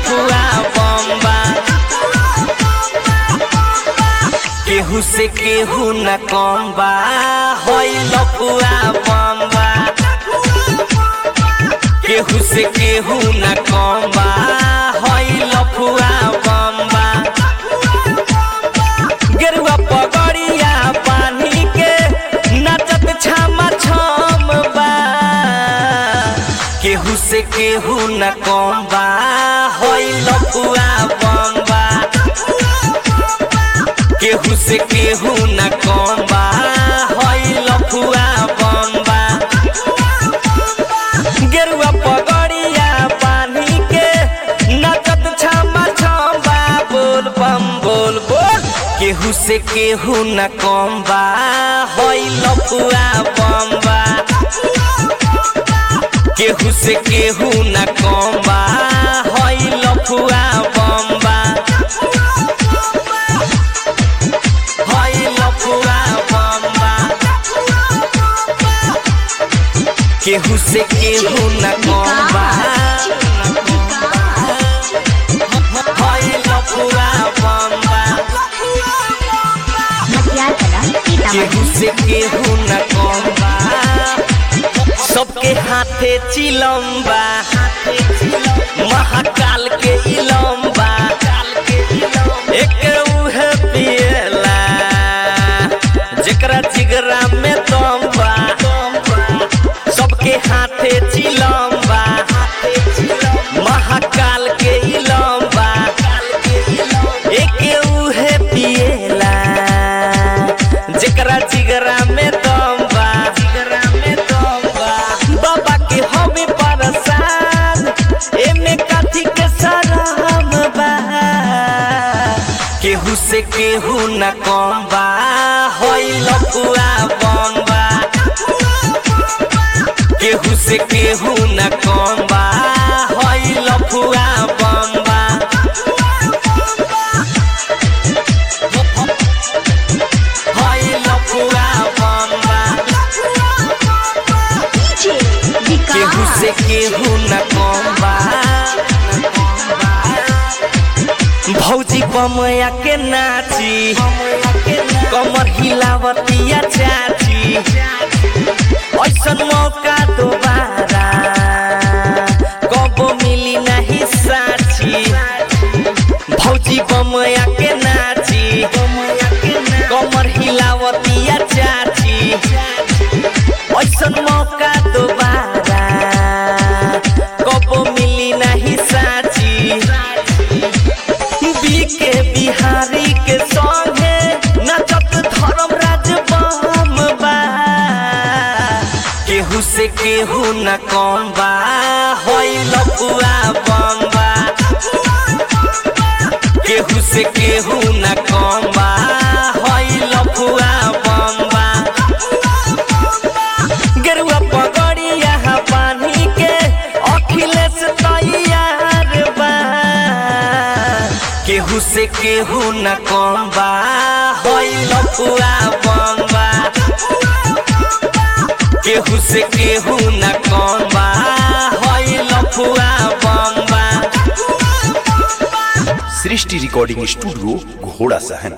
लफुआ बम्बा केहू से केहू न कम बा होई लफुआ बम्बा केहू से केहू न कम बा होई लफुआ बम्बा गेरुआ पगड़िया पानी के नचत छामा छम बा केहू से केहू न कम बा होई लफुआ बम्बा केहू से केहू न कम बा होई लफुआ बम्बा गेरुआ पगड़िया पानी के नचत छामा छम्बा बोल बम बोल बोल केहू से केहू न कम बा होई लफुआ बम्बा केहू से केहू न कम बा होई लफुआ बम्बा होई लफुआ बम्बा केहू से केहू न कम बा होई लफुआ बम्बा मटियार कला केहू सीतामढ़ी से केहू न कम बा सबके हाथे चिलम्बा महाकाल के इलम्बा एक उहे पियला जेकरा जिगरा में दम बा सबके हाथे चिलम्बा महाकाल के इलम्बा एक उहे पियला जेकरा जिगरा में दम बा जिगरा में दम बा बाबा के हमें परसान एमे काथी के सरम बा केहू से केहू न कम बा होई लपुआ बम्बा केहू से केहू न कम बा होई लफुआ बम्बा होई लफुआ बम्बा डीजे केहू विकास से केहू न कम बा भौजी कमया के नाची कमर हिलावतिया चाची ऐसन मौका दोबारा कबो मिली नहीं साची भौजी बमया के नाची कमर हिलावतिया चाची ऐसन मौका दोबारा कबो मिली नहीं साची बीके बिहारी के संगे नचत धर्म राज बम बा केहू से केहू न कम बा होई लपुआ बम्बा केहू से केहू न कम बा होई लपुआ बम्बा गेरुआ पगड़िया पानी के अखिलेश तैयार बा केहू से केहू न कम बा होई लपुआ बम्बा केहू से केहू न कम बा होई लपुआ बम्बा सृष्टि रिकॉर्डिंग स्टूडियो घोड़ा सहन